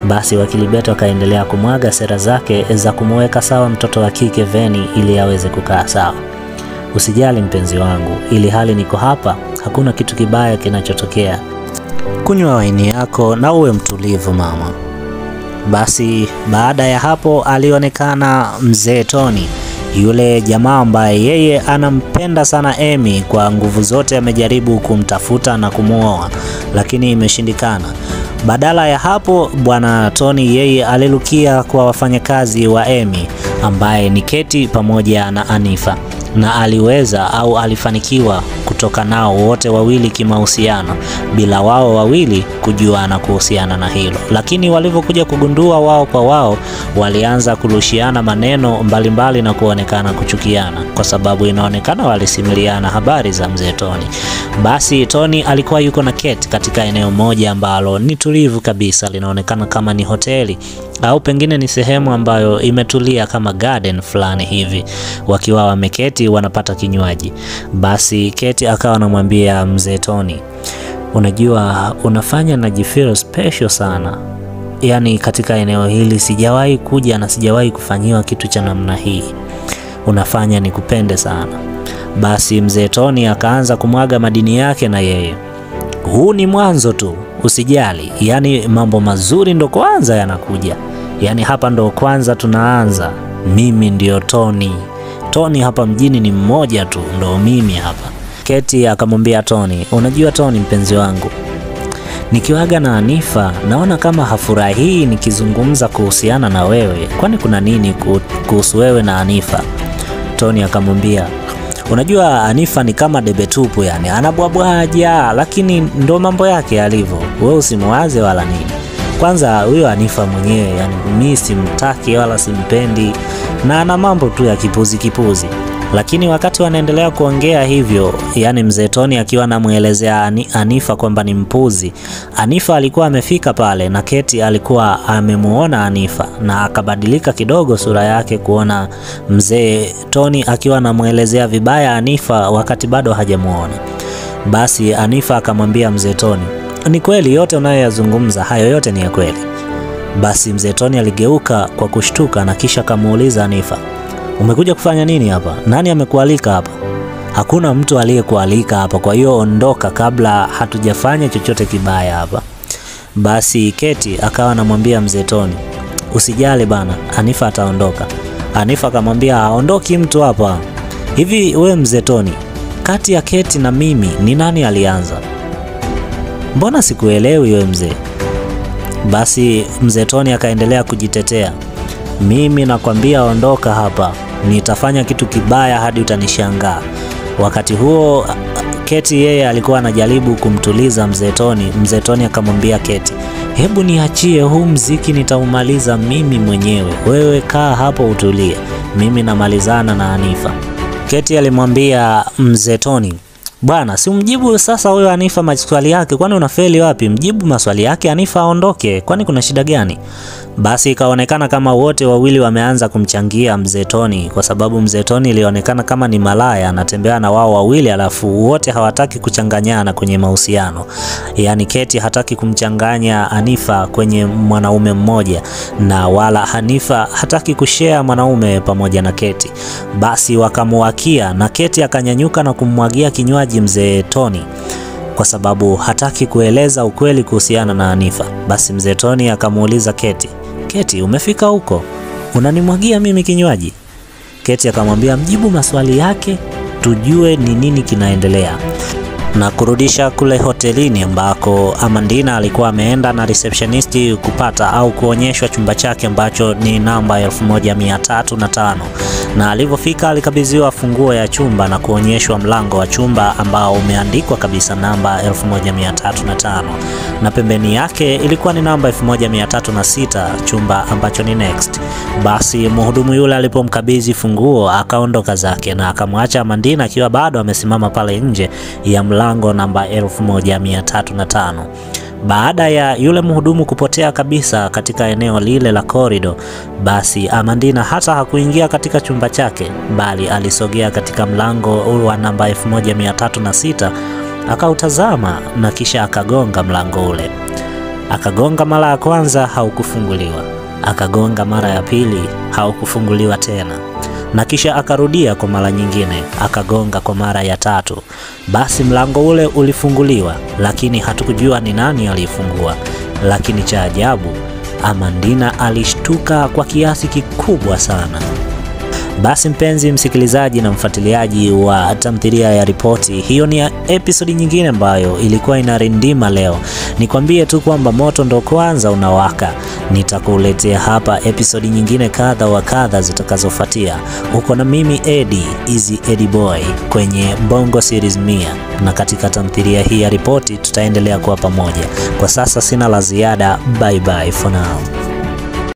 Basi wakili Beto akaendelea kumwaga sera zake za kumuweka sawa mtoto wa kike Veni ili aweze kukaa sawa. Usijali mpenzi wangu, ili hali niko hapa, hakuna kitu kibaya kinachotokea. Kunywa waini yako na uwe mtulivu mama. Basi baada ya hapo alionekana mzee Tony, yule jamaa ambaye yeye anampenda sana Emi. Kwa nguvu zote amejaribu kumtafuta na kumwoa, lakini imeshindikana. Badala ya hapo, bwana Tony yeye alilukia kwa wafanyakazi wa Emi ambaye ni Keti pamoja na Anifa na aliweza au alifanikiwa kutoka nao wote wawili kimahusiano bila wao wawili kujuana kuhusiana na hilo. Lakini walivyokuja kugundua wao kwa wao, walianza kurushiana maneno mbalimbali mbali na kuonekana kuchukiana, kwa sababu inaonekana walisimiliana habari za mzee Tony. Basi Tony alikuwa yuko na Kate katika eneo moja ambalo ni tulivu kabisa, linaonekana kama ni hoteli au pengine ni sehemu ambayo imetulia kama garden fulani hivi, wakiwa wameketi wanapata kinywaji. Basi Kate akawa anamwambia mzee Tony, unajua unafanya najifeel special sana, yaani katika eneo hili sijawahi kuja na sijawahi kufanyiwa kitu cha namna hii, unafanya nikupende sana. Basi mzee Tony akaanza kumwaga madini yake na yeye, huu ni mwanzo tu, usijali, yaani mambo mazuri ndo kwanza yanakuja, yaani hapa ndo kwanza tunaanza. Mimi ndio Tony. Tony hapa mjini ni mmoja tu, ndo mimi hapa. Keti akamwambia Tony, unajua Tony mpenzi wangu, nikiwaga na Anifa naona kama hafurahii nikizungumza kuhusiana na wewe, kwani kuna nini kuhusu wewe na Anifa? Tony akamwambia Unajua Anifa ni kama debe tupu, yani anabwabwaja, lakini ndo mambo yake yalivyo. Wewe usimwaze wala nini. Kwanza huyo Anifa mwenyewe, yani mi simtaki wala simpendi, na ana mambo tu ya kipuzi kipuzi. Lakini wakati wanaendelea kuongea hivyo, yani mzee Tony akiwa anamwelezea Anifa kwamba ni mpuzi, Anifa alikuwa amefika pale na Keti alikuwa amemuona Anifa na akabadilika kidogo sura yake kuona mzee Tony akiwa anamwelezea vibaya Anifa wakati bado hajamuona. Basi Anifa akamwambia mzee Tony, ni kweli yote unayoyazungumza, hayo yote ni ya kweli. Basi mzee Tony aligeuka kwa kushtuka na kisha akamuuliza Anifa, umekuja kufanya nini hapa? Nani amekualika hapa? Hakuna mtu aliyekualika hapa, kwa hiyo ondoka kabla hatujafanya chochote kibaya hapa. Basi Keti akawa anamwambia mzee Tony, usijali bana, Anifa ataondoka. Anifa akamwambia haondoki mtu hapa. Hivi we mzee Tony, kati ya Keti na mimi ni nani alianza? Mbona sikuelewi we mzee? Basi mzee Tony akaendelea kujitetea, mimi nakwambia ondoka hapa, nitafanya kitu kibaya hadi utanishangaa. Wakati huo Keti yeye alikuwa anajaribu kumtuliza mzee Tony. Mzee Tony akamwambia Keti, hebu niachie huu mziki, nitaumaliza mimi mwenyewe, wewe kaa hapo utulie, mimi namalizana na Anifa. Keti alimwambia mzee Tony, bwana, si umjibu sasa huyo Anifa maswali yake, kwani unafeli wapi? Mjibu maswali yake Anifa aondoke, kwani kuna shida gani? Basi ikaonekana kama wote wawili wameanza kumchangia mzee Tony, kwa sababu mzee Tony ilionekana kama ni malaya anatembea na wao wawili, alafu wote hawataki kuchanganyana kwenye mahusiano. Yaani Keti hataki kumchanganya Anifa kwenye mwanaume mmoja, na wala Anifa hataki kushare mwanaume pamoja na Keti. Basi wakamuwakia na Keti akanyanyuka na kummwagia kinywaji mzee Tony kwa sababu hataki kueleza ukweli kuhusiana na Anifa. Basi mzee Tony akamuuliza Keti, Keti, umefika huko unanimwagia mimi kinywaji? Keti akamwambia mjibu maswali yake tujue ni nini kinaendelea, na kurudisha kule hotelini ambako Amandina alikuwa ameenda na receptionist kupata au kuonyeshwa chumba chake ambacho ni namba 1305 na alivyofika alikabidhiwa funguo ya chumba na kuonyeshwa mlango wa chumba ambao umeandikwa kabisa namba 1305 na pembeni yake ilikuwa ni namba 1306 chumba ambacho ni next. Basi mhudumu yule alipomkabidhi funguo akaondoka zake na akamwacha Amandina akiwa bado amesimama pale nje ya mlango namba 1305. Baada ya yule mhudumu kupotea kabisa katika eneo lile la korido, basi Amandina hata hakuingia katika chumba chake, bali alisogea katika mlango wa namba 1306 akautazama na kisha akagonga mlango ule. Akagonga mara ya kwanza, haukufunguliwa. Akagonga mara ya pili, haukufunguliwa tena, na kisha akarudia kwa mara nyingine, akagonga kwa mara ya tatu. Basi mlango ule ulifunguliwa, lakini hatukujua ni nani aliyefungua. Lakini cha ajabu, Amandina alishtuka kwa kiasi kikubwa sana. Basi mpenzi msikilizaji na mfuatiliaji wa tamthilia ya Ripoti, hiyo ni episodi nyingine ambayo ilikuwa inarindima leo. Nikwambie tu kwamba moto ndo kwanza unawaka. Nitakuletea hapa episodi nyingine kadha wa kadha zitakazofuatia. Uko na mimi Eddie Easy Eddie Boy kwenye Bongo Series mia, na katika tamthilia hii ya Ripoti tutaendelea kuwa pamoja. Kwa sasa sina la ziada. Bye bye for now.